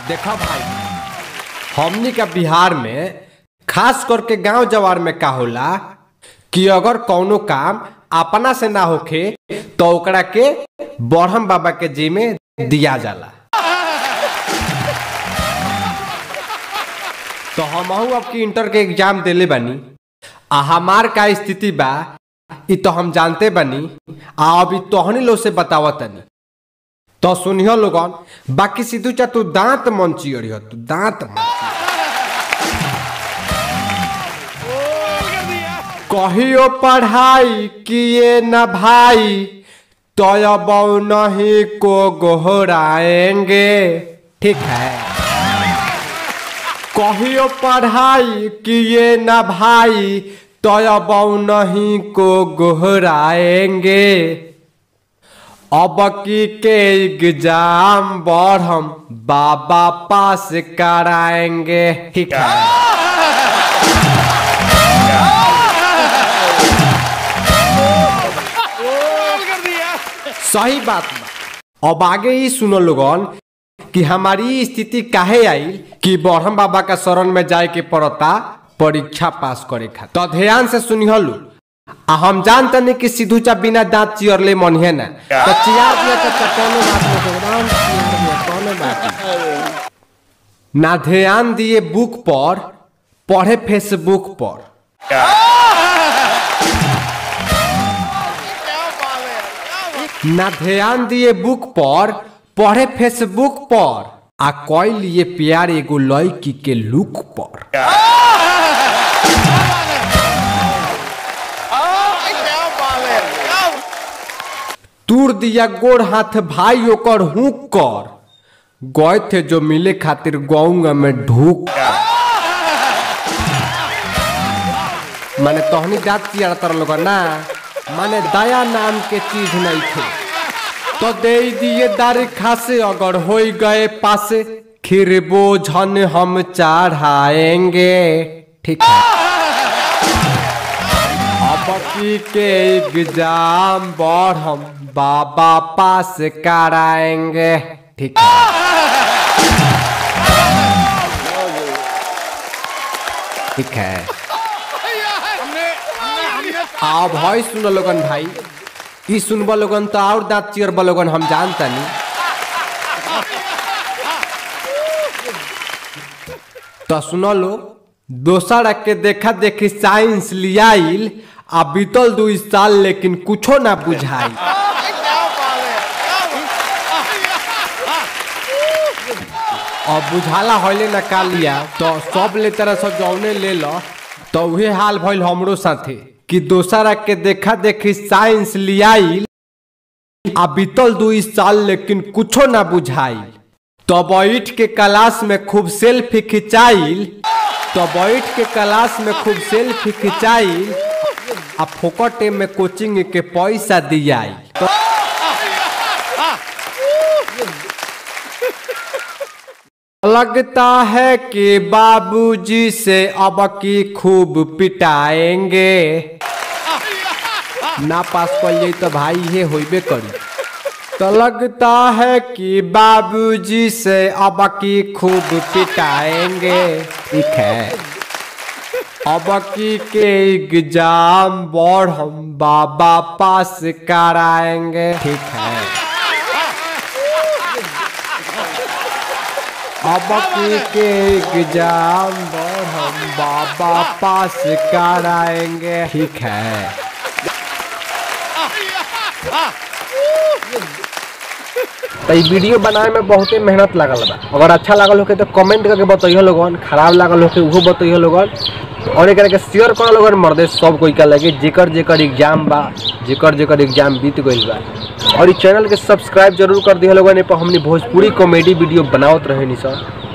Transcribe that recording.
देखा भाई हमनी का बिहार में खास करके गांव जवार में का होला कि अगर कौनो काम अपना से ना होखे तो ओकरा के बरहम बाबा के जी में दिया जाला तो हमहू अब की इंटर के एग्जाम देले बानी आ हमार का स्थिति बा इ तो हम जानते बानी आ अभी तोहनी लोग से बतावत तनी तो सुनियो लोगन बाकी सिद्धू चा तू दांत मन चियरियो तू दांत मन कहियो पढ़ाई किए न भाई तो अब नहीं को गोहराएंगे ठीक है कहियो पढ़ाई किए न भाई तो अब नहीं को गोहराएंगे अब की के एग्जाम बढ़म बाबा पास कराएंगे ठीक है सही बात बा अब आगे ही सुनो लोगन कि हमारी स्थिति काहे आई कि ब्रह्म बाबा का शरण में जाए के पड़ता परीक्षा पास करे खातिर तो ध्यान से सुनियो लो आ हम जानते नहीं कि सिद्धू चा बिना दांत चियरले मन है ना तो चियार दिया तो चटोनो बात में तो एकदम चियार दिया कोनो बात नहीं। ना ध्यान दिए बुक पर पढ़े फेसबुक पर ना ध्यान दिए बुक पर पढ़े फेसबुक पर आ कोई लिए प्यार एगो लड़की के लुक पर तूर दिया गोड़ हाथ भाई ओकर हुक कर गए थे जो मिले खातिर गौंगा में ढूक माने तोहनी जात चियार तर लोग ना माने दया नाम के चीज नहीं थे तो दे दिए दारी खासे अगर हो गए पासे खीर बोझन हम चढ़ाएंगे ठीक है अब की के एग्जाम बढ़ हम बाबा पास कराएंगे ठीक है ठीक है आओ भाई सुनो लोगन भाई ई सुनबो लोगन तो और दांत चियरबो लोगन हम जानता नहीं तो सुनो लो दोसर के देखा देखी साइंस लियाइल आ बीतल दू साल लेकिन कुछो ना बुझाई अब बुझाला होले ना का लिया तो सब ले तरह सब जौने ले लो तो उहे हाल भइल हमरो साथे कि दोसरा के देखा देखी साइंस लियाइल आ बीतल दू साल लेकिन कुछो ना बुझाइल तो बैठ के क्लास में खूब सेल्फी खिंचाइल तो बैठ के क्लास में खूब सेल्फी खिंचाइल आ फोकटे में कोचिंग के पैसा दियाइल तो लगता है कि बाबूजी से अब की खूब पिटाएंगे ना पास कर लिए तो भाई ये होइबे करी तो लगता है कि बाबूजी से अब की खूब पिटाएंगे ठीक है अब की के एग्जाम बढ़ हम बाबा पास कराएंगे ठीक है अब की के एग्जाम बढ़ हम बाबा पास कराएंगे ठीक है तो ई वीडियो बनाए में बहुते मेहनत लागल बा अगर अच्छा लागल होके तो कमेंट करके बताइयो लोगन खराब लागल होके उहो बताइयो लोगन और एकरा के शेयर करो लोगन मर्दे सब कोई का लगे जेकर जेकर एग्जाम बा जेकर जेकर एग्जाम बीत गइल बा और इस चैनल के सब्सक्राइब जरूर कर दिया लोगन ए पर हमनी भोजपुरी कॉमेडी वीडियो बनावत रहे नी सर